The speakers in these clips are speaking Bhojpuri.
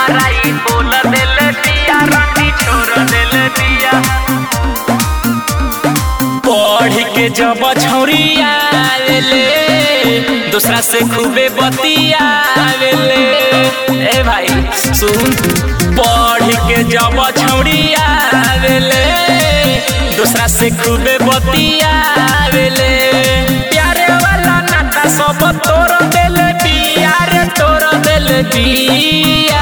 हमारा ई बोल दिल दिया रानी छोड़ दिल दिया पढ़ के जब छौरिया आवेले दूसरा से खूबे बतियावेले ए भाई सुन पढ़ के जब छौरिया आवेले दूसरा से खूबे बतियावेले प्यारे वाला नाता सब तोड़ दिल बिया रे तोड़ दिल बिया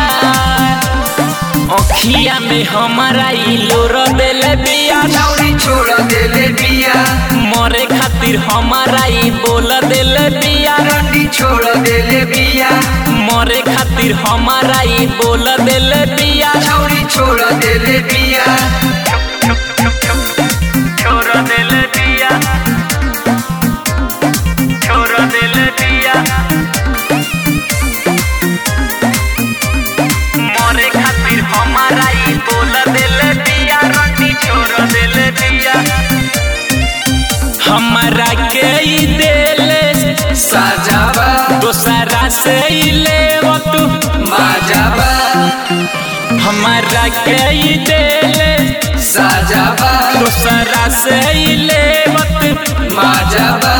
अखिया में हमारा ई लोर दिल बिया छौरी छोड़ देले बिया मरे खातिर हमारा ई बोल दिल बिया रंडी छोड़ देले बिया मरे खातिर हमारा ई बोल दिल बिया छौरी छोड़ देले बिया छोड़ दिल बिया छोड़ दिल बिया मरे खातिर हमारा ई बोल दिल बिया रंडी छोड़ दिल बिया हमारा के ई दिल साजाबा दोसरा से ई लेव तू माजाबा हमारा के ई दिल साजाबा दोसरा से ई लेव तू माजाबा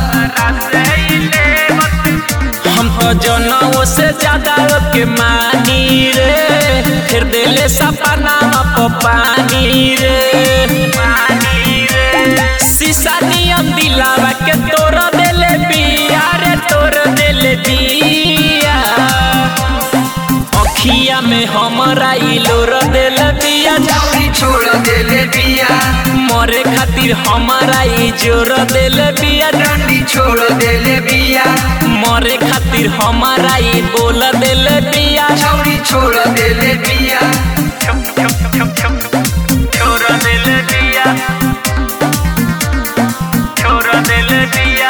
हम तो जनों से ज्यादा के मानी रे फिर दिले सपना को पानी रे पानी रे शीशा नियम दिलावा के तोड़ देले बिया रे तोड़ देले बिया अखिया में हमारा ई लोर देले बिया छौरी छोड़ देले बिया मरे खातिर हमारा ई जोर देले बिया रंडी छोड़ देले बिया मरे खातिर हमारा ई बोल दिल बिया छौरी छोड़ देले बिया छोड़ दिल बिया छोड़ दिल बिया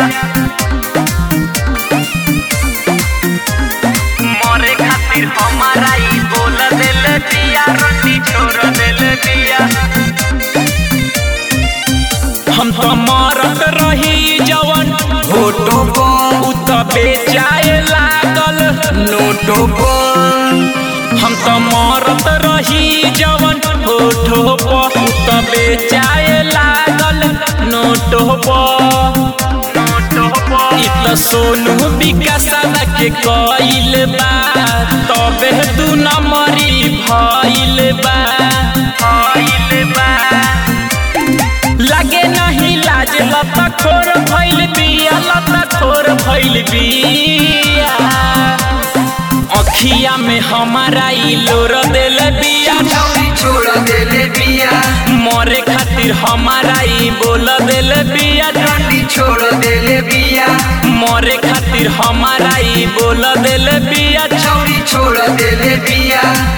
मरे खातिर हमारा ई बोल दिल बिया रोटी छोड़ दिल बिया हम तो मरत रही जवन फोटो पर उ तो बेचाए लागल नोटो पर हम तो मरत रही जवन होठो पर उ तो बेचाए लागल नोटो पर नोटो पर इ तो सोनू विकासवा के कइल बा तबे दू नंबरी भइल बा भइल बा लगे नहीं लाज लता खोर भइल बिया लता खोर भइल बिया अखिया में हमारा ई लोर दिल बिया छौरी छोड़ देले बिया मरे खातिर हमारा ई बोल दिल बिया रंडी छोड़ देले बिया मरे खातिर हमारा ई बोल दिल बिया छौरी छोड़ देले बिया